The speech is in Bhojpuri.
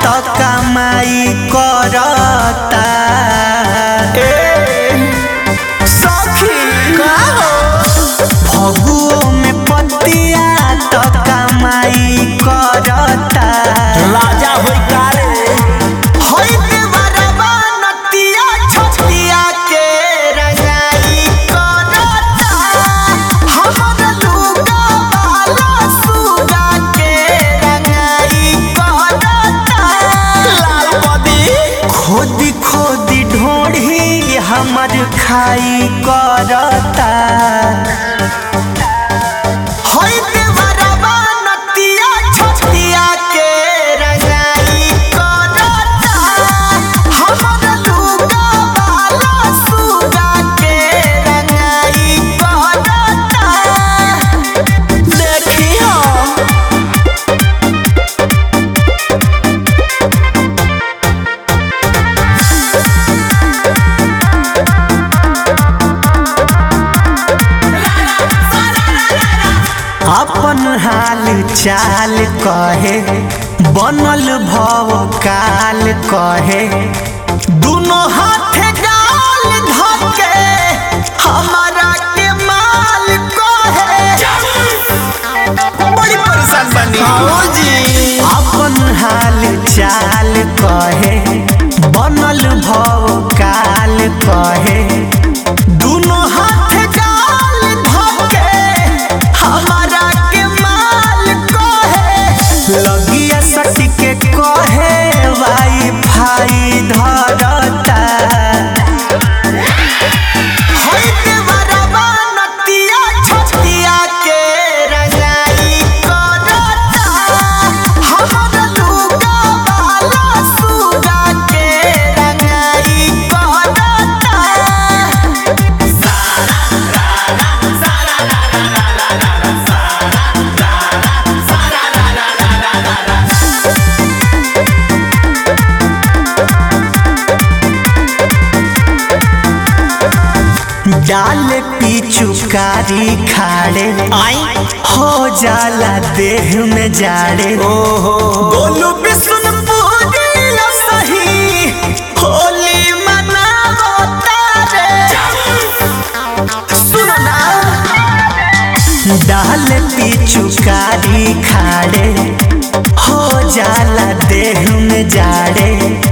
तो कमाई करता सखी फगुओ में पतिया तो कमाई करता राजा होई कारे होई देवरबा नतिया छतिया के रंगाई करता हमर लुगा वाला सुगा के रंगाई करता लाल बदी खोदी खोदी ढोढ़ी हमर खाई करता होई देवरबा नतिया छतिया के रंगाई करता हमर लुगा वाला सुगा के रंगाई करता देखी हम अपन हाल चाल कहे बनल भव काल कहे दुनो हाथे गाल धके हमारा के माल कहे बड़ी परेशान बनी जी अपन हाल चाल कहे बनल भव काल कहे दुनो हाथ गाल धके हमारा के माल कहे लगिया सटी के कहे वाई फाई धरता होई देवरबा नतिया छतिया के रंगाई करता हमर लुगा वाला सुगा के रंगाई करता डाल पिचुकारी खाड़े आई हो जाला देह में जाड़े ओहो गोलू बिशुनपुरी सही होली मनावो तारे सुनो ना डाल पिचुकारी खाड़े हो जाला देह में जाड़े